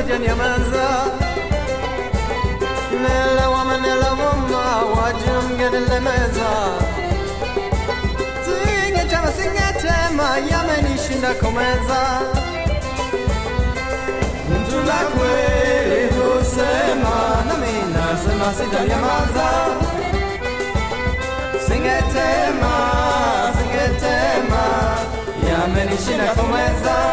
sijanyamaza. Nilewama nilewama, wajua mngenilemeza. Singechama singetema, yamenishinda kumeza. Mtu la kweli husema, nami nasema sitanyamaza. Singetema, singetema, yamenishinda kumeza.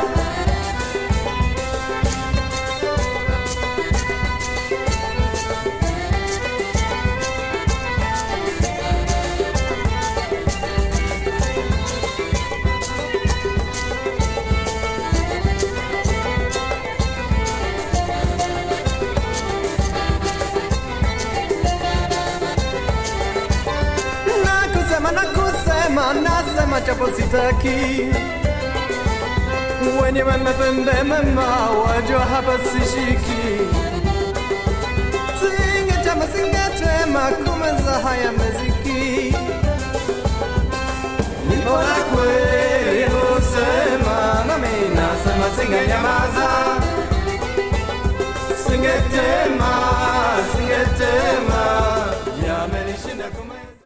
Nakusema, nakusema, nasema japo sitaki. Wenyewe mmepembe mema, wajua hapa sishiki. Singetema, singetema, kumeza haya meziki. Nipo na kweli husema, nami nasema singenyamaza. Singetema,